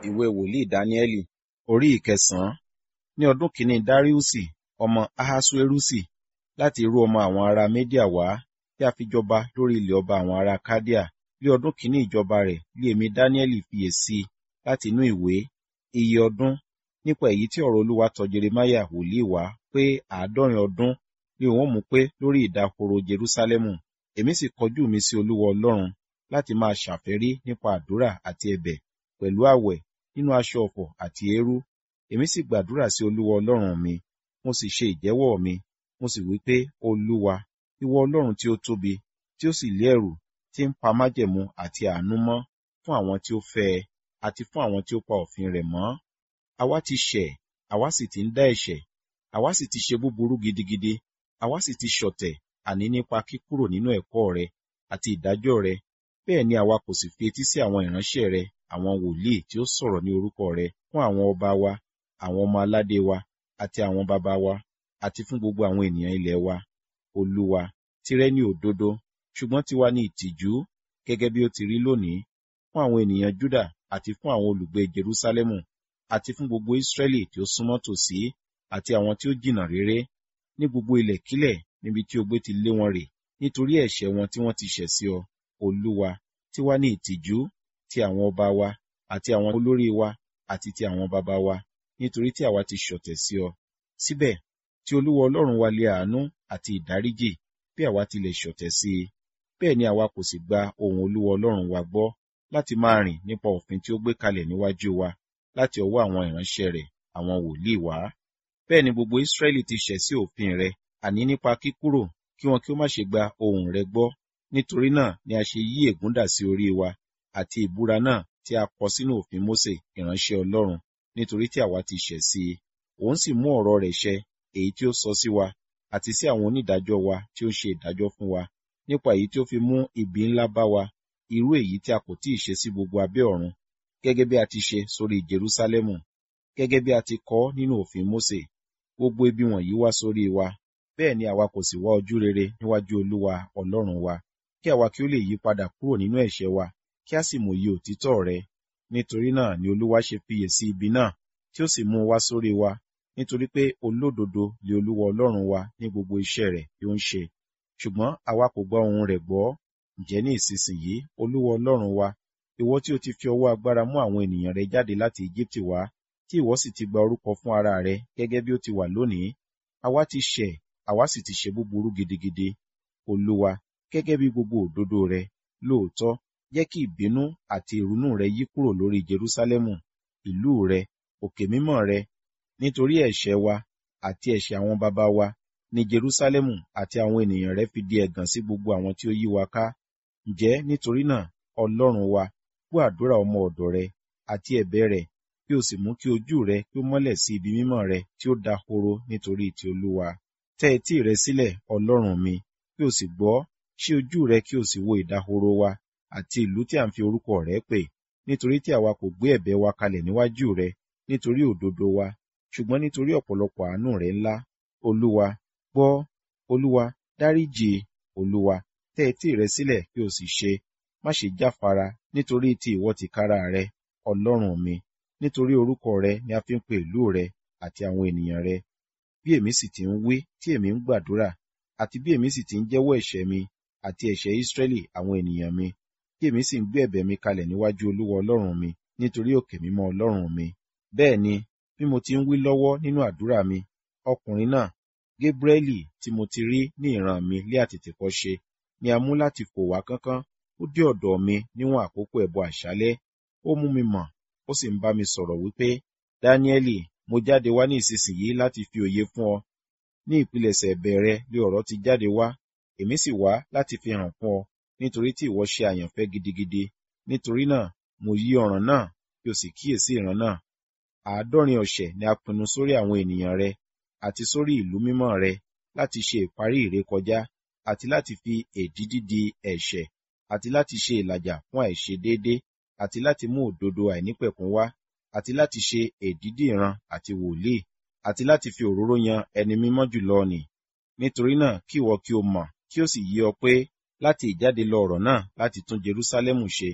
ìwé wòlíì dáníẹ́lì orí ìkẹsàn-án ní ọdún kìíní dáríùsì ọmọ ahasuerusi láti irú ọmọ àwọn ará médíà wá tí a fi jọba lórí ilẹ̀ ọba àwọn ará kádíà ní ọdún kìíní ìjọba rẹ̀ lé èmi dáníẹ́lì fiyèsí láti inú ìwé iye ọdún nípa èyí tí ọ̀rọ̀ olúwa tọ̀ jeremáyà wòlíì wá pé àádọ́rin ọdún ni òun mú pé lórí ìdahoro jerúsálẹ́mù èmi sì kọjú mi sí olúwa ọlọ́run láti máa ṣàfẹ́rí nípa àdúrà àti ẹ̀bẹ̀ pẹ̀lú àwẹ̀ nínú aṣọ ọ̀fọ̀ àti eérú èmi sì gbàdúrà sí olúwa ọlọ́run mi mo sì ṣe ìjẹ́wọ́ mi mo sì wí pé olúwa ìwọ ọlọ́run tí ó tóbi tí ó sì lé ẹ̀rù tí ń pa májẹ̀mú àti àánú mọ́ fún àwọn tí ó fẹ́ ẹ àti fún àwọn tí ó pa òfin rẹ̀ mọ́ àwa ti ṣẹ̀ àwa sì ti ń dá ẹ̀ṣẹ̀ àwa sì ti ṣe búburú gidigidi àwa sì ti ṣọ̀tẹ̀ àní nípa kíkúrò nínú ẹ̀kọ́ rẹ àti ìdájọ́ rẹ bẹ́ẹ̀ ni àwa kò sì fi etí sí àwọn ìránṣẹ́ rẹ àwọn wòlíì tí ó sọ̀rọ̀ ní orúkọ rẹ fún àwọn ọba wa àwọn ọmọ aládé wa àti àwọn baba wa àti fún gbogbo àwọn ènìyàn ilẹ̀ wa olúwa tìrẹ ní òdodo ṣùgbọ́n tiwa ní ìtìjú gẹ́gẹ́ bí ó ti rí lónìí fún àwọn ènìyàn júdà àti fún àwọn olùgbé jerúsálẹ́mù àti fún gbogbo ísírẹ́lì tí ó súnmọ́ tòsí àti àwọn tí ó jìnnà réré ní gbogbo ilẹ̀kílẹ̀ níbi tí ogbé ti lé wọn rè nítorí ẹ̀ṣẹ̀ wọn tí wọ́n ti ṣẹ̀ sí ọ olúwa tiwa ní ìtìjú ti àwọn ọba wa àti àwọn olórí wa àti ti àwọn baba wa nítorí tí àwa ti ṣọ̀tẹ̀ sí ọ síbẹ̀ tí olúwa ọlọ́run wa lé àánú àti ìdáríjì bí àwa tilẹ̀ ṣọ̀tẹ̀ sí i bẹ́ẹ̀ ni àwa kò sì gba ohùn olúwa ọlọ́run wa gbọ́ láti máa rìn nípa òfin tí ó gbé kalẹ̀ níwájú wa láti ọwọ́ àwọn ìránṣẹ́ rẹ̀ àwọn wòlíì wá bẹ́ẹ̀ ni gbogbo ísírẹ́lì ti ṣẹ̀ sí òfin rẹ àní nípa kíkúrò kí wọn kí ó má ṣe gba ohùn rẹ gbọ́ nítorí náà ni a ṣe yí ègún dà sí orí wa àti ìbúra náà tí a kọ sínú òfin mósè ìránṣẹ́ ọlọ́run nítorí tí àwa ti ṣẹ̀ sí i òun sì mú ọ̀rọ̀ rẹ̀ ṣẹ èyí tí ó sọ sí wa àti sí àwọn onídàájọ́ wa tí ó ń ṣe ìdájọ́ fún wa nípa èyí tí ó fi mú ibi ńlá bá wa irú èyí tí a kò tíì ṣe sí gbogbo abẹ́ ọ̀run gẹ́gẹ́ bí a ti ṣe sórí Jerúsálẹ́mù gẹ́gẹ́ bí a ti kọ nínú òfin Mósè gbogbo ibi wọ̀nyí wá sórí wa bẹ́ẹ̀ ni àwa kò sì wá ojú rere níwájú Olúwa Ọlọ́run wa kí àwa kí ó lè yí padà kúrò nínú ẹ̀ṣẹ̀ wa kí a sì mòye òtítọ́ rẹ nítorí náà ni Olúwa ṣe fiyè sí ibi náà tí ó sì mú wá sórí wa nítorí pé olódodo lé Olúwa Ọlọ́run wa ní gbogbo iṣẹ́ rẹ̀ tí ó ń ṣe ṣùgbọ́n àwa kò gbọ́ ohùn rẹ̀ gbọ́ ǹjẹ́ ní ìsinsìnyí Olúwa Ọlọ́run wa ìwọ tí o ti fi ọwọ́ agbára mú àwọn ènìyàn rẹ jáde láti Íjíbítì wá tí ìwọ sì ti gba orúkọ fún ara rẹ gẹ́gẹ́ bí ó ti wà lónìí àwa ti ṣẹ̀ àwa sì ti ṣe búburú gidigidi Olúwa gẹ́gẹ́ bí gbogbo òdodo rẹ lóòótọ́ jẹ́ kí ìbínú àti ìrunú rẹ yí kúrò lórí Jerúsálẹ́mù ìlú rẹ òkè mímọ́ rẹ nítorí ẹ̀ṣẹ̀ wa àti ẹ̀ṣẹ̀ àwọn baba wa ní Jerúsálẹ́mù àti àwọn ènìyàn rẹ fi di ẹ̀gàn sí gbogbo àwọn tí ó yí wa ká ǹjẹ́ nítorí náà Ọlọ́run wa gbọ́ àdúrà ọmọ ọ̀dọ̀ rẹ àti ẹ̀bẹ̀ rẹ̀ kí o sì mú kí ojú rẹ kí ó mọ́lẹ̀ sí ibi mímọ́ rẹ tí ó dahoro nítorí ti Olúwa tẹ́ etí rẹ sílẹ̀ Ọlọ́run mi kí o sì gbọ́ ṣí ojú rẹ kí o sì wo ìdahoro wa àti ìlú tí a ń fi orúkọ rẹ pè nítorí tí àwa kò gbé ẹ̀bẹ̀ wa kalẹ̀ níwájú rẹ nítorí òdodo wa ṣùgbọ́n nítorí ọ̀pọ̀lọpọ̀ àánú rẹ ńlá Olúwa gbọ́ Olúwa dáríjì Olúwa tẹ́ etí rẹ sílẹ̀ kí o sì ṣe má ṣe jáfara nítorí ti ìwọ tìkára rẹ Ọlọ́run mi nítorí orúkọ rẹ ni a fi ń pe ìlú rẹ àti àwọn ènìyàn rẹ bí èmi sì ti ń wí tí èmi ń gbàdúrà àti bí èmi sì ti ń jẹ́wọ́ ẹ̀ṣẹ̀ mi àti ẹ̀ṣẹ̀ Ísírẹ́lì àwọn ènìyàn mi tí èmi sì ń gbé ẹ̀bẹ̀ mi kalẹ̀ níwájú Olúwa Ọlọ́run mi nítorí òkè mímọ́ Ọlọ́run mi bẹ́ẹ̀ ni bí mo ti ń wí lọ́wọ́ nínú àdúrà mi ọkùnrin náà Gébrẹ́lì tí mo ti rí ní ìran mi lé àtètèkọ́ṣe ni a mú láti fò wá kánkán ó dé ọ̀dọ̀ mi níwọ̀n àkókò ẹbọ àṣálẹ́ ó mú mi mọ̀ ó sì ń bá mi sọ̀rọ̀ wípé Dáníẹ́lì mo jáde wá ní ìsinsìnyí láti fi òye fún ọ ní ìpilẹ̀ṣẹ̀ ẹ̀bẹ̀ rẹ lé ọ̀rọ̀ ti jáde wá èmi sì wá láti fi hàn fún ọ nítorí tí ìwọ ṣe àyànfẹ́ gidigidi nítorí náà mo yí ọ̀ràn náà kí o sì kíyèsí ìran náà àádọ́rin ọ̀sẹ̀ ni a pinnu sórí àwọn ènìyàn rẹ àti sórí ìlú mímọ́ rẹ láti ṣe ìparí ìrékọjá àti láti fi èdídí di ẹ̀ṣẹ̀ àti láti ṣe ìlàjà fún àìṣedéédé àti láti mú òdodo àìnípẹ̀kún wá àti láti ṣe èdídì ìran àti wòlíì àti láti fi òróró yan ẹni mímọ́ jùlọ nì nítorí náà kí ìwọ kí o mọ̀ kí ó sì yé ọ pé láti ìjáde lọ ọ̀rọ̀ náà láti tún Jerúsálẹ́mù ṣe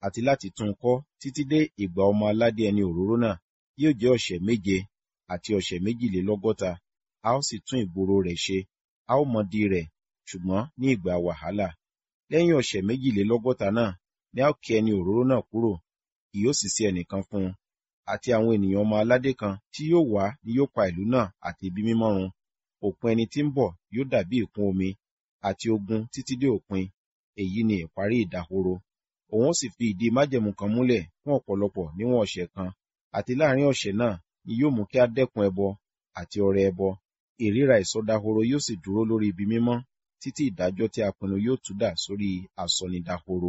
àti láti tún un kọ́ títí dé ìgbà ọmọ aládé ẹni òróró náà yóò jẹ́ ọ̀sẹ̀ méje àti ọ̀sẹ̀ méjìlélọ́gọ́ta a ó sì tún ìgboro rẹ̀ ṣe a ó mọdi rẹ̀ ṣùgbọ́n ní ìgbà wàhálà lẹ́yìn ọ̀sẹ̀ méjìlélọ́gọ́ta náà ni a ó ké ẹni òróró náà kúrò kì yóò sì sí ẹnìkan fún un àti àwọn ènìyàn ọmọ aládé kan tí yóò wá ni yóò pa ìlú náà àti ibi mímọ́ run òpin ẹni tí ń bọ̀ yóò dàbí ìkún omi àti ogun títí dé òpin èyí ni ìparí ìdahoro òun ó sì fi ìdí májẹ̀mú kan múlẹ̀ fún ọ̀pọ̀lọpọ̀ níwọ̀n ọ̀sẹ̀ kan àti láàrin ọ̀sẹ̀ náà ni yóò mú kí a dẹ́kun ẹbọ àti ọrẹ ẹbọ ìríra ìsọdahoro yóò sì dúró lórí ibi mímọ́ títí ìdájọ́ tí a pinnu yóò tú dà sórí asọnidahoro.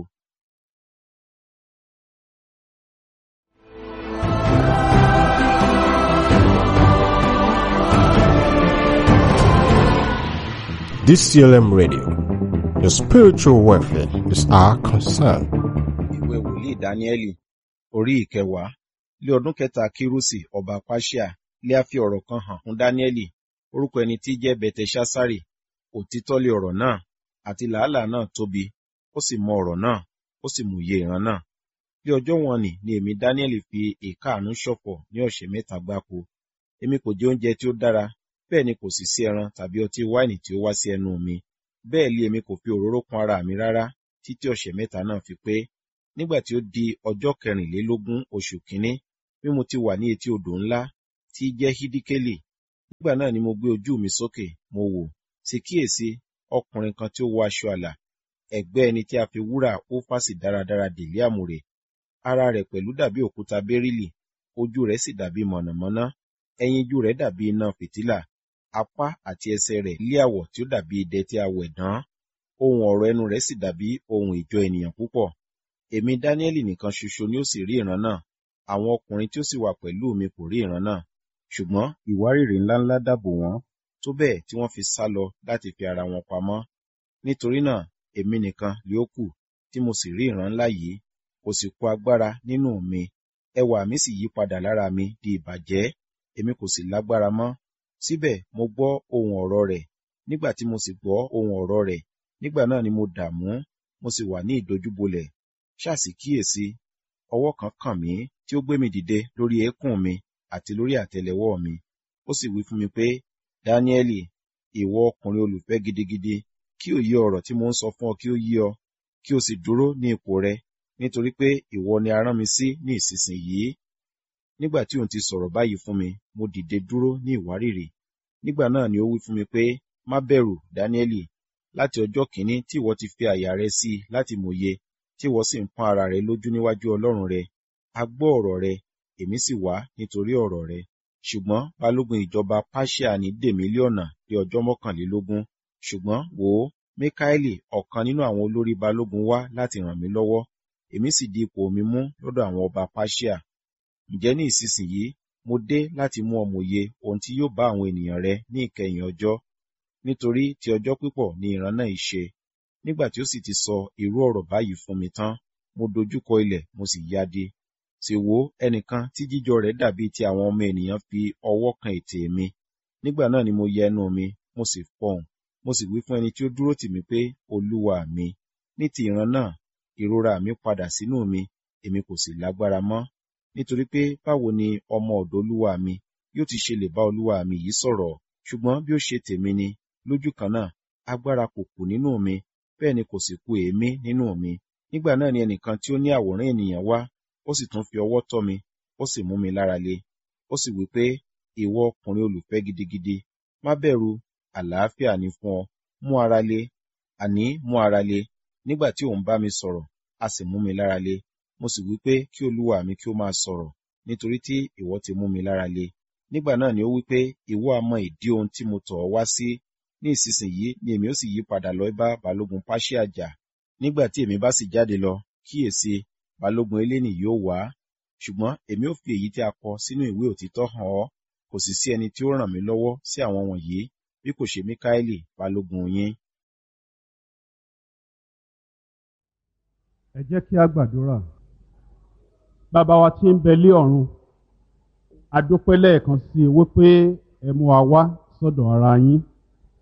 DCLM Radio. Your spiritual welfare is our concern. ìwé wòlíì dáníẹ́lì orí ìkẹwàá lé ọdún kẹta kírúsì ọba pàṣíà lé a fi ọ̀rọ̀ kan hàn fún dáníẹ́lì orúkọ ẹni tí jẹ́ bẹtẹṣásárì òtítọ́ lé ọ̀rọ̀ náà àti làálàá náà tóbi ó sì mọ ọ̀rọ̀ náà ó sì mòye ìran náà bí ọjọ́ wọn nì ni èmi dáníẹ́lì fi ìkáàánú ṣọ̀fọ̀ ní ọ̀sẹ̀ mẹ́ta gbáko èmi kò jẹ oúnjẹ tí ó dára bẹ́ẹ̀ ni kò sì sí ẹran tàbí ọtí wáìnì tí ó wá sí ẹnu mi bẹ́ẹ̀ lé èmi kò fi òróró kún ara mi rárá títí ọ̀sẹ̀ mẹ́ta náà fi pé nígbà tí ó di ọjọ́ kẹrìnlélógún oṣù kínní bí mo ti wà ní etí odò ńlá tí jẹ́ hídíkélì nígbà náà ni mo gbé ojú mi sókè mo wò sì kíyèsí ọkùnrin kan tí ó wọ aṣọ àlà ẹ̀gbẹ́ ẹni tí a fi wúrà ófàsì dáradára dèlé àmùrè ara rẹ̀ pẹ̀lú dàbí òkúta bẹ́rílì ojú rẹ̀ sì dàbí mọ̀nàmọ́ná ẹyinjú rẹ̀ dàbí iná fìtílà apá àti ẹsẹ̀ rẹ̀ lé àwọ̀ tí ó dàbí idẹ tí a wẹ̀ dán ohun ọ̀rọ̀ ẹnu rẹ̀ sì dàbí ohun ìjọ ènìyàn púpọ̀ èmi dáníẹ́lì nìkan ṣoṣo ni ó sì rí ìran náà àwọn ọkùnrin tí ó sì wà pẹ̀lú mi kò rí ìran náà ṣùgbọ́n ìwárìrì ńláńlá dàbò wọ́n tó bẹ́ẹ̀ tí wọ́n fi sá lọ láti fi ara wọn pamọ́ nítorí náà èmi nìkan lé ó kù tí mo sì rí ìran ńlá yìí kò sì kó agbára nínú mi ẹwà mi sì yí padà lára mi di ìbàjẹ́ èmi kò sì lágbára mọ́ síbẹ̀ mo gbọ́ ohun ọ̀rọ̀ rẹ̀ nígbà tí mo sì gbọ́ ohun ọ̀rọ̀ rẹ̀ nígbà náà ni mo dààmú mo sì wà ní ìdojúbolẹ̀ ṣáàsì kíyèsí ọwọ́ kan kàn mí tí ó gbé mi dìde lórí eékún mi àti lórí àtẹ́lẹwọ́ mi ó sì wí fún mi pé dáníẹ́lì ìwọ ọkùnrin olùfẹ́ gidigidi kí òye ọ̀rọ̀ tí mo ń sọ fún ọ kí ó yé ọ kí o sì dúró ní ipò rẹ nítorí pé ìwọ ni a rán mi sí ní ìsinsìnyí nígbà tí òun ti sọ̀rọ̀ báyìí fún mi mo dìde dúró ní ìwárìrì nígbà náà ni ó wí fún mi pé má bẹ̀rù dáníẹ́lì láti ọjọ́ kìíní tí ìwọ ti fi àyà rẹ sí i láti mòye tí ìwọ sì ń pọ́n ara rẹ lójú níwájú ọlọ́run rẹ a gbọ́ ọ̀rọ̀ rẹ èmi sì wá nítorí ọ̀rọ̀ rẹ ṣùgbọ́n balógun ìjọba pàṣíà ní dèmí lé ọ̀nà dé ọjọ́ mọ́kànlélógún ṣùgbọ́n wò ó míkáélì ọ̀kan nínú àwọn olórí balógun wá láti ràn mí lọ́wọ́ èmi sì di ipò mi mú lọ́dọ̀ àwọn ọba pàṣíà ǹjẹ́ ní ìsinsìnyí mo dé láti mú ọ mòye ohun tí yóò bá àwọn ènìyàn rẹ ní ìkẹyìn ọjọ́ nítorí ti ọjọ́ pípọ̀ ni ìran náà ìṣe nígbà tí ó sì ti sọ irú ọ̀rọ̀ báyìí fún mi tán mo dojúkọ ilẹ̀ mo sì yáde sì wò ẹnìkan tí jíjọ rẹ̀ dàbí ti àwọn ọmọ ènìyàn fi ọwọ́ kan ètè mi nígbà náà ni mo yẹ ẹnu mi mo sì fọhùn mo sì wí fún ẹni tí ó dúró tì mí pé olúwa mi ní ti ìran náà ìrora mi padà sínú mi èmi kò sì lágbára mọ́ nítorí pé báwo ni ọmọ ọ̀dọ̀ olúwa mi yóò ti ṣe lè bá olúwa mi yìí sọ̀rọ̀ ṣùgbọ́n bí ó ṣe tèmi ni lójú kan náà agbára kò kù nínú mi bẹ́ẹ̀ ni kò sì kù èémí nínú mi nígbà náà ni ẹnìkan tí ó ní àwòrán ènìyàn wá ó sì tún fi ọwọ́ tọ́ mi ó sì mú mi lára le ó sì wí pé ìwọ ọkùnrin olùfẹ́ gidigidi má bẹ̀rù àlàáfíà ni fún ọ mú ara le àní mú ara le nígbà tí òun bá mi sọ̀rọ̀ a sì mú mi lára le mo sì wí pé kí olúwa mi kí ó máa sọ̀rọ̀ nítorí tí ìwọ ti mú mi lára le nígbà náà ni ó wí pé ìwọ a mọ ìdí ohun tí mo tọ̀ ọ́ wá sí ní ìsinsìnyí ni èmi ó sì yí padà lọ bá balógun páṣíà jà nígbà tí èmi bá sì jáde lọ kíyèsí balógun eléni yóò wá ṣùgbọ́n èmi ó fi èyí tí a kọ sínú ìwé òtítọ́ hàn ọ́ kò sì sí ẹni tí ó ràn mí lọ́wọ́ sí àwọn wọ̀nyí bí kò ṣe míkáélì balógun yín. ẹ jẹ́ kí a gbàdúrà bàbá wa tí ń bẹ lé ọ̀run a dúpẹ́ lẹ́ẹ̀kan sí i wípé ẹ mú wa wá sọ́dọ̀ ara yín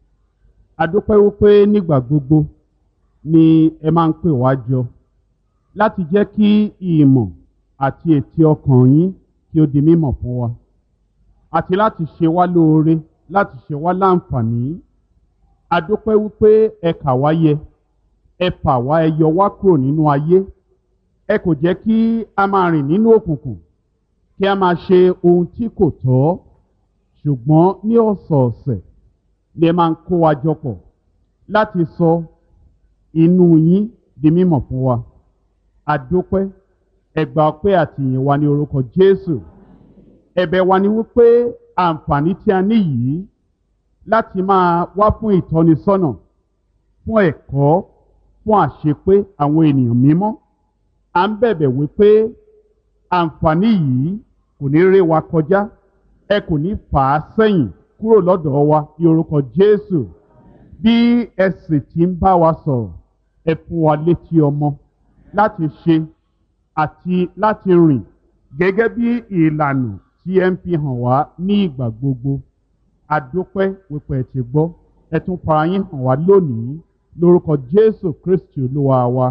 a dúpẹ́ wípé nígbà gbogbo ni ẹ máa ń pè wá jọ láti jẹ́ kí ìmọ̀ àti ètí ọkàn yín kí ó di mímọ̀ fún wa àti láti ṣe wá lóore láti ṣe wá láǹfààní adúpẹ́ wípé ẹ kà wá yẹ ẹ fà wá ẹ yọ wá kúrò nínú ayé ẹ kò jẹ́ kí a máa rìn nínú òkùnkùn kí a máa ṣe ohun tí kò tọ́ ṣùgbọ́n ní ọ̀sọ̀ọ̀sẹ̀ ni ẹ máa ń kó wa jọ pọ̀ láti sọ inú yín di mímọ̀ fún wa adúpẹ́ ẹgbà ọpẹ́ àti ìyìn wa ní orúkọ Jésù ẹ̀bẹ̀ wa ni wípé àǹfààní tí a ní yìí láti máa wá fún ìtọ́nisọ́nà fún ẹ̀kọ́ fún àṣepé àwọn ènìyàn mímọ́ à ń bẹ̀bẹ̀ wípé àǹfààní yìí kò ní ré wa kọjá ẹ kò ní fà á sẹ́yìn kúrò lọ́dọ̀ wa ní orúkọ Jésù bí ẹ sì ti ń bá wa sọ̀rọ̀ ẹ fún wa létí ọmọ láti ṣe àti láti rìn gẹ́gẹ́ bí ìlànà tí ẹ ń fi hàn wá ní ìgbà gbogbo adúpẹ́ wípé ẹ ti gbọ́ ẹ tún fara yín hàn wá lónìí lórúkọ Jésù Kristi Olúwa wa.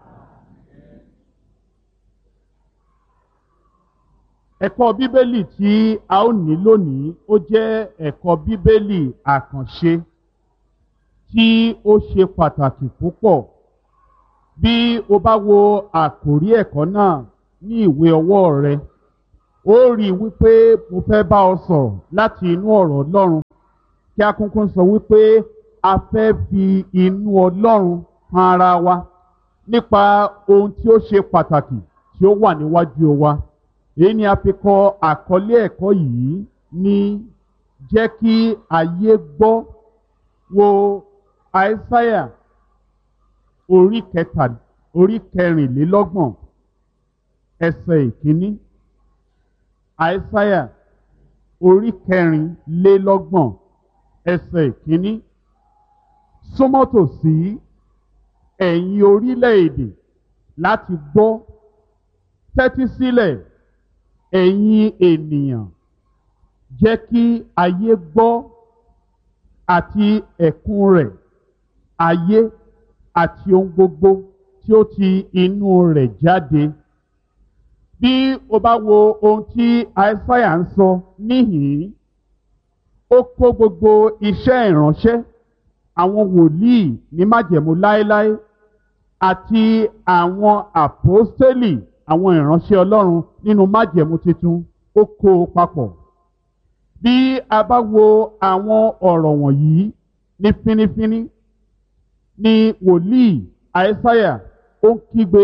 ẹ̀kọ́ bíbélì tí a ó ní lónìí ó jẹ́ ẹ̀kọ́ bíbélì àkànṣe tí ó ṣe pàtàkì púpọ̀ bí o bá wo àkòrí ẹ̀kọ́ náà ní ìwé ọwọ́ rẹ ó rí i wípé mo fẹ́ bá ọ sọ̀rọ̀ láti inú ọ̀rọ̀ Ọlọ́run kí a kúnkún sọ wípé a fẹ́ fi inú Ọlọ́run han ara wa nípa ohun tí ó ṣe pàtàkì tí ó wà níwájú wa èyí ni a fi kọ àkọlé ẹ̀kọ́ yìí ní jẹ́ kí ayé gbọ́ wo àìsáyà orí kẹta orí kẹrìnlélọ́gbọ̀n ẹsẹ̀ ìkíní àìsáyà orí kẹrìnlélọ́gbọ̀n ẹsẹ̀ ìkíní súnmọ́ tòsí ẹ̀yin orílẹ̀-èdè láti gbọ́ tẹ́tí sílẹ̀ ẹ̀yin ènìyàn jẹ́ kí ayé gbọ́ àti ẹ̀kún rẹ̀ ayé àti ohun gbogbo tí ó ti inú rẹ̀ jáde. Bí o bá wo ohun tí Aísáyà ń sọ níhìn-ín, ó kó gbogbo iṣẹ́ ìránṣẹ́ àwọn wòlíì ní májẹ̀mú láéláé àti àwọn àpọ́stélì àwọn ìránṣẹ́ Ọlọ́run nínú májẹ̀mú tuntun ó kó o papọ̀. Bí a bá wo àwọn ọ̀rọ̀ wọ̀nyí ní fínífíní ni wòlíì àìsáyà ó ń kígbe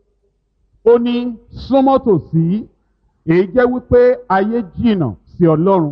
ó ní súnmọ́ tòsí èyí jẹ́ wípé ayé jìnnà sí Ọlọ́run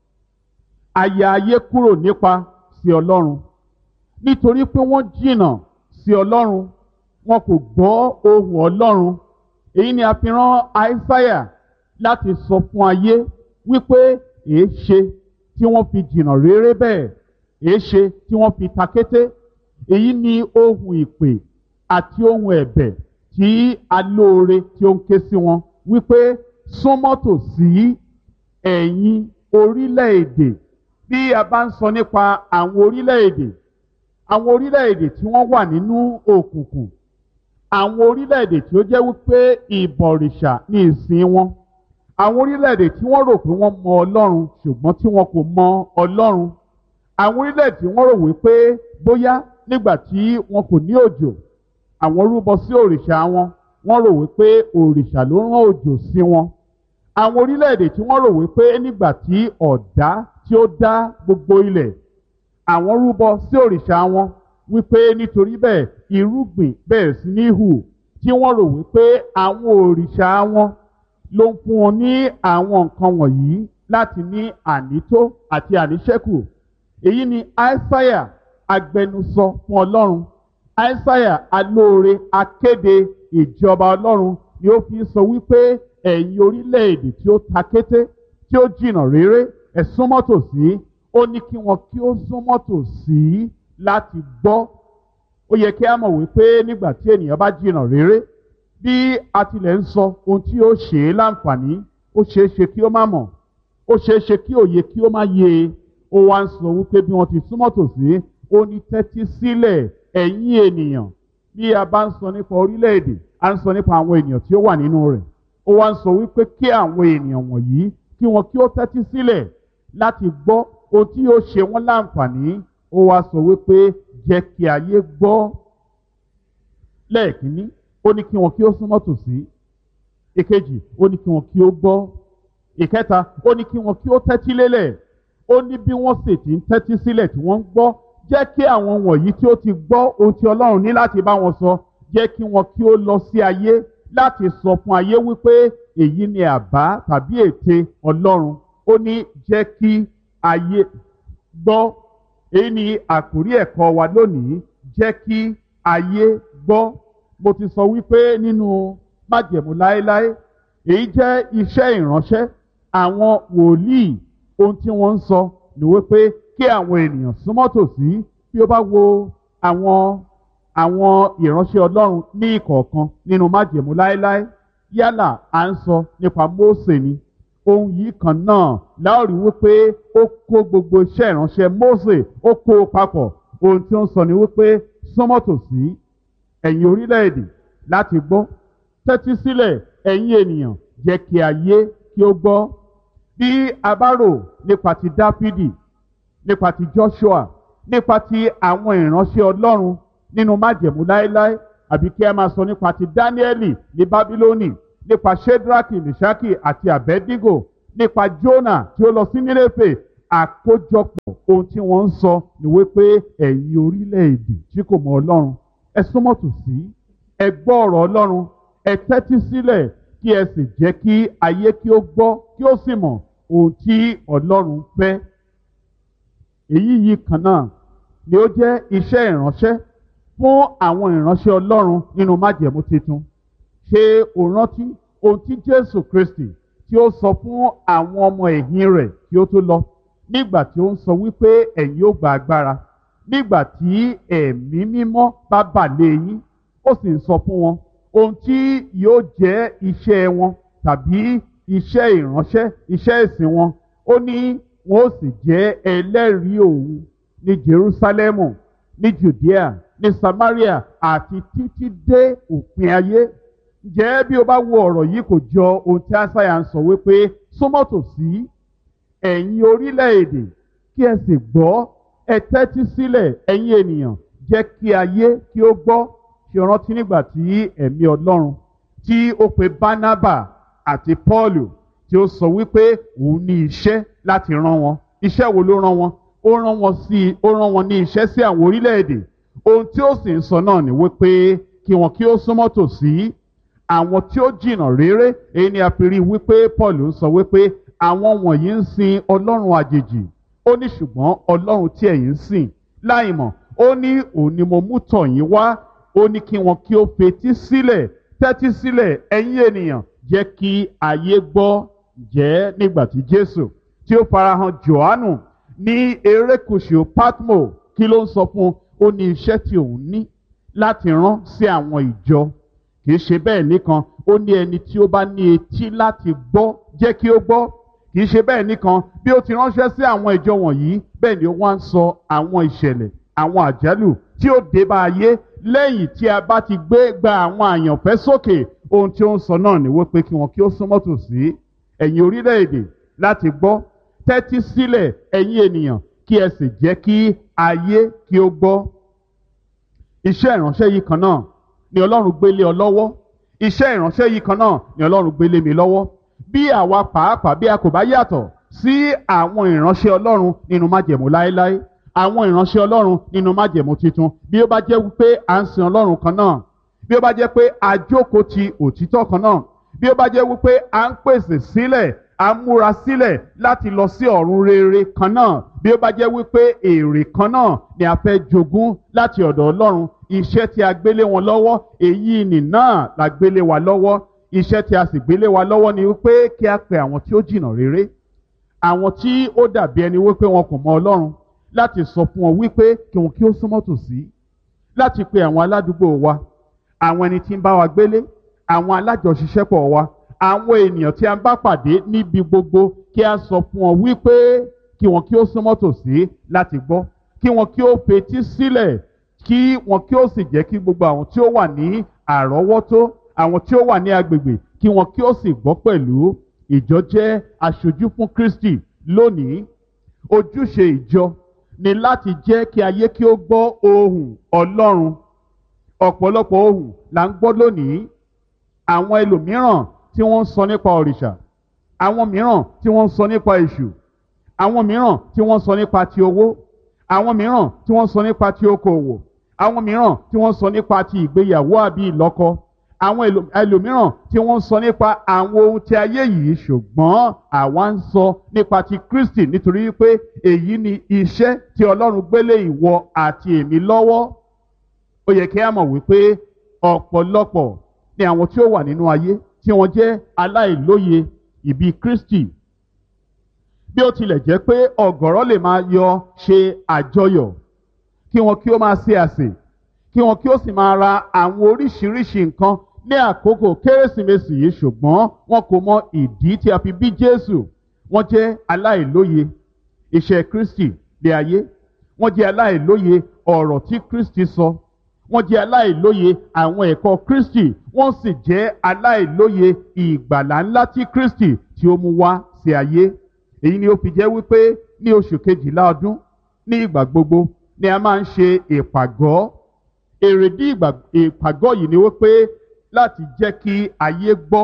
àyà ayé kúrò nípa sí Ọlọ́run nítorí pé wọ́n jìnnà sí Ọlọ́run wọn kò gbọ́ ohùn Ọlọ́run èyí ni a fi rán àìsáyà láti sọ fún ayé wípé èé ṣe tí wọ́n fi jìnnà réré bẹ́ẹ̀ èé ṣe tí wọ́n fi takété èyí ni ohun ìpè àti ohun ẹ̀bẹ̀ tí alóore tí ó ń ké sí wọn wípé súnmọ́ tòsí ẹ̀yin orílẹ̀-èdè bí a bá ń sọ nípa àwọn orílẹ̀-èdè àwọn orílẹ̀-èdè tí wọ́n wà nínú òkùnkùn àwọn orílẹ̀-èdè tí ó jẹ́ wípé ìbọ̀rìṣà ní ìsìn wọn àwọn orílẹ̀-èdè tí wọ́n rò pé wọ́n mọ Ọlọ́run ṣùgbọ́n tí wọn kò mọ Ọlọ́run àwọn orílẹ̀-èdè tí wọ́n rò wípé bóyá nígbà tí wọn kò ní òjò àwọn rúbọ sí òrìṣà wọn wọ́n rò wípé òrìṣà ló rán òjò sí wọn àwọn orílẹ̀-èdè tí wọ́n rò wípé nígbà tí ọ̀dá tí ó dá gbogbo ilẹ̀ àwọn rúbọ sí òrìṣà wọn wípé nítorí bẹ́ẹ̀ irúgbìn bẹ̀rẹ̀ sí ní hù tí wọ́n rò wípé àwọn òrìṣà wọn ló ń fún wọn ní àwọn nǹkan wọ̀nyí láti ní ànító àti àníṣẹ́kù èyí ni aísáyà agbẹnusọ fún ọlọ́run aísáyà alóore akéde ìjọba ọlọ́run ni ó fi sọ wípé ẹ̀yin orílẹ̀-èdè tí ó ta kété tí ó jìnnà réré ẹ súnmọ́ tòsí ó ní kí wọn kí ó súnmọ́ tòsí láti gbọ́ ó yẹ kí a mọ̀ wípé nígbà tí ènìyàn bá jìnnà réré bí a tilẹ̀ ń sọ ohun tí ó ṣe é láǹfààní ó ṣeé ṣe kí ó má mọ̀ ó ṣeé ṣe kí òye kí ó má yé e ó wá ń sọ wípé bí wọ́n ti súnmọ́ tòsí ó ní tẹ́tí sílẹ̀ ẹ̀yin ènìyàn bí a bá ń sọ nípa orílẹ̀-èdè a ń sọ nípa àwọn ènìyàn tí ó wà nínú rẹ̀ ó wá ń sọ wípé kí àwọn ènìyàn wọ̀nyí kí wọn kí ó tẹ́tí sílẹ̀ láti gbọ́ ohun tí yóò ṣe wọ́n láǹfààní ó wá sọ wípé jẹ́ kí ayé gbọ́ lẹ́ẹ̀kínní ó ní kí wọn kí ó súnmọ́ tòsí ìkejì ó ní kí wọn kí ó gbọ́ ìkẹta ó ní kí wọn kí ó tẹ́tí lélẹ̀ ó ní bí wọ́n sì ti ń tẹ́tí sílẹ̀ tí wọ́n ń gbọ́ jẹ́ kí àwọn wọ̀nyí tí ó ti gbọ́ ohun tí ọlọ́run ní láti bá wọn sọ jẹ́ kí wọn kí ó lọ sí ayé láti sọ fún ayé wípé èyí ni àbá tàbí ète ọlọ́run ó ní jẹ́ kí ayé gbọ́ èyí ni àkórí ẹ̀kọ́ wa lónìí jẹ́ kí ayé gbọ́ mo ti sọ wípé nínú májẹ̀mú láéláé èyí jẹ́ iṣẹ́ ìránṣẹ́ àwọn wòlíì ohun tí wọ́n ń sọ ni wípé kí àwọn ènìyàn súnmọ́ tòsí bí ó bá wo àwọn àwọn ìránṣẹ́ ọlọ́run ní ìkọ̀ọ̀kan nínú májẹ̀mú láéláé yálà à ń sọ nípa Mósè ni ohun yìí kan náà láòrí wípé ó kó gbogbo iṣẹ́ ìránṣẹ́ Mósè ó kó o papọ̀ ohun tí ó ń sọ ni wípé súnmọ́ tòsí ẹ̀yin orílẹ̀-èdè láti gbọ́ tẹ́tí sílẹ̀ ẹ̀yin ènìyàn jẹ́ kí ayé kí ó gbọ́ bí a bá rò nípa ti Dáfídì nípa ti Joshua nípa ti àwọn ìránṣẹ́ Ọlọ́run nínú májẹ̀mú láéláé àbí kí a máa sọ nípa ti Dáníẹ́lì ní Bábílónì nípa Shedraki Meshaki àti Abednego nípa Jona tí ó lọ sí Nínéfè àkójọpọ̀ ohun tí wọ́n ń sọ ni wípé ẹ̀yin orílẹ̀-èdè tí kò mọ Ọlọ́run ẹ súnmọ́ tòsí ẹ gbọ́ ọ̀rọ̀ Ọlọ́run ẹ tẹ́tí sílẹ̀ kí ẹ sì jẹ́ kí ayé kí ó gbọ́ kí ó sì mọ̀ ohun tí Ọlọ́run fẹ́ èyí yìí kan náà ni ó jẹ́ iṣẹ́ ìránṣẹ́ fún àwọn ìránṣẹ́ Ọlọ́run nínú májẹ̀mú titun ṣé o rántí ohun tí Jésù Kristi tí ó sọ fún àwọn ọmọ ẹ̀yìn rẹ̀ kí ó tó lọ nígbà tí ó ń sọ wípé ẹ̀yin ó gba agbára nígbà tí ẹ̀mí mímọ́ bá bà lé yín ó sì ń sọ fún wọn ohun tí yóò jẹ́ iṣẹ́ wọn tàbí iṣẹ́ ìránṣẹ́ iṣẹ́ ìsìn wọn ó ní wọn ó sì jẹ́ ẹlẹ́rìí òun ní Jerúsálẹ́mù ní Judea ní Samaria àti títí dé òpin ayé ǹjẹ́ bí o bá wo ọ̀rọ̀ yìí kò jọ ohun tí Asáyà ń sọ wípé súnmọ́ tòsí ẹ̀yin orílẹ̀-èdè kí ẹ sì gbọ́ ẹ tẹ́tí sílẹ̀ ẹ̀yin ènìyàn jẹ́ kí ayé kí ó gbọ́ ṣe rántí nígbà tí ẹ̀mí Ọlọ́run tí ó pe Bánábà àti Pọ́ọ̀lù tí ó sọ wípé òun ní iṣẹ́ láti rán wọn iṣẹ́ wo ló rán wọn ó rán wọn sí ó rán wọn ní iṣẹ́ sí àwọn orílẹ̀-èdè ohun tí ó sì ń sọ náà ni wípé kí wọn kí ó súnmọ́ tòsí àwọn tí ó jìnnà réré èyí ni a fi rí wípé Pọ́ọ̀lù ń sọ wípé àwọn wọ̀nyí ń sin Ọlọ́run àjèjì ó ní ṣùgbọ́n Ọlọ́run tí ẹ̀yin ń sìn láìmọ̀ ó ní òun ni mo mú tọ̀ yín wá ó ní kí wọn kí ó fetí sílẹ̀ tẹ́tí sílẹ̀ ẹ̀yin ènìyàn jẹ́ kí ayé gbọ́ jẹ́ nígbà tí Jésù tí ó farahàn Jòhánù ní erékùṣù Patmo kí ló ń sọ fún un ó ní iṣẹ́ tí òun ní láti rán sí àwọn ìjọ kì í ṣe bẹ́ẹ̀ nìkan ó ní ẹni tí ó bá ní etí láti gbọ́ jẹ́ kí ó gbọ́ kì í ṣe bẹ́ẹ̀ nìkan bí ó ti ránṣẹ́ sí àwọn ìjọ wọ̀nyí bẹ́ẹ̀ ni ó wá ń sọ àwọn ìṣẹ̀lẹ̀ àwọn àjálù tí ó dé bá ayé lẹ́yìn tí a bá ti gbé gba àwọn àyànfẹ́ sókè ohun tí ó ń sọ náà ni wípé kí wọn kí ó súnmọ́ tòsí ẹ̀yin orílẹ̀-èdè láti gbọ́ tẹ́tí sílẹ̀ ẹ̀yin ènìyàn kí ẹ sì jẹ́ kí ayé kí ó gbọ́ iṣẹ́ ìránṣẹ́ yìí kan náà ni Ọlọ́run gbélé ọ lọ́wọ́ iṣẹ́ ìránṣẹ́ yìí kan náà ni Ọlọ́run gbélé mi lọ́wọ́ bí àwa pàápàá bí a kò bá yàtọ̀ sí àwọn ìránṣẹ́ Ọlọ́run nínú májẹ̀mú láéláé àwọn ìránṣẹ́ Ọlọ́run nínú májẹ̀mú titun bí ó bá jẹ́ wípé à ń sin Ọlọ́run kan náà bí ó bá jẹ́ pé a jókòó ti òtítọ́ kan náà bí ó bá jẹ́ wípé à ń pèsè sílẹ̀ à ń múra sílẹ̀ láti lọ sí ọ̀run rere kan náà bí ó bá jẹ́ wípé èrè kan náà ni a fẹ́ jogún láti ọ̀dọ̀ Ọlọ́run iṣẹ́ tí a gbélé wọn lọ́wọ́ èyí nì náà la gbélé wa lọ́wọ́ iṣẹ́ tí a sì gbélé wa lọ́wọ́ ni wípé kí a pe àwọn tí ó jìnnà rere àwọn tí ó dàbí ẹni wípé wọn kò mọ Ọlọ́run láti sọ fún wọn wípé kí wọn kí ó súnmọ́ tòsí láti pe àwọn aládùúgbò wa àwọn ẹni tí ń bá wa gbélé àwọn alájọṣiṣẹ́pọ̀ wa àwọn ènìyàn tí a bá pàdé níbi gbogbo kí a sọ fún wọn wípé kí wọn kí ó súnmọ́ tòsí láti gbọ́ kí wọn kí ó fetí sílẹ̀ kí wọn kí ó sì jẹ́ kí gbogbo àwọn tí ó wà ní àrọ́wọ́tó àwọn tí ó wà ní agbègbè kí wọn kí ó sì gbọ́ pẹ̀lú ìjọ jẹ́ aṣojú fún Kristi lónìí ojúṣe ìjọ ni láti jẹ́ kí ayé kí ó gbọ́ ohùn Ọlọ́run ọ̀pọ̀lọpọ̀ ohùn là ń gbọ́ lónìí àwọn ẹlòmíràn tí wọ́n ń sọ nípa òrìṣà àwọn mìíràn tí wọ́n ń sọ nípa èṣù àwọn mìíràn tí wọ́n ń sọ nípa ti owó àwọn mìíràn tí wọ́n ń sọ nípa ti okòwò àwọn mìíràn tí wọ́n ń sọ nípa ti ìgbéyàwó àbí ìlọ́kọ àwọn ẹlòmíràn tí wọ́n ń sọ nípa àwọn ohun tí ayé yìí ṣùgbọ́n àwa ń sọ nípa ti Kristi nítorí wípé èyí ni iṣẹ́ tí Ọlọ́run gbélé ìwọ àti èmi lọ́wọ́ ó yẹ kí a mọ̀ wípé ọ̀pọ̀lọpọ̀ ni àwọn tí ó wà nínú ayé tí wọ́n jẹ́ aláìlóye ìbí Kristi bí ó tilẹ̀ jẹ́ pé ọ̀gọ̀rọ̀ lè máa yọ ṣe àjọyọ̀ kí wọn kí ó máa ṣe àsè kí wọn kí ó sì máa ra àwọn oríṣiríṣi nǹkan ní àkókò kérésìmesì yìí ṣùgbọ́n wọn kò mọ ìdí tí a fi bí Jésù wọ́n jẹ́ aláìlóye iṣẹ́ Kristi lé ayé wọ́n jẹ́ aláìlóye ọ̀rọ̀ tí Kristi sọ wọ́n jẹ́ aláìlóye àwọn ẹ̀kọ́ Kristi wọ́n sì jẹ́ aláìlóye ìgbàlà ńlá tí Kristi tí ó mú wá sí ayé èyí ni ó fi jẹ́ wípé ní oṣù kejìlá ọdún ní ìgbà gbogbo ni a máa ń ṣe ìpàgọ́ èrèdí ìpàgọ́ yìí ni wípé láti jẹ́ kí ayé gbọ́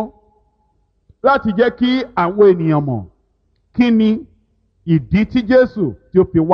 láti jẹ́ kí àwọn ènìyàn mọ̀ kí ni ìdí tí Jésù tí ó fi wá.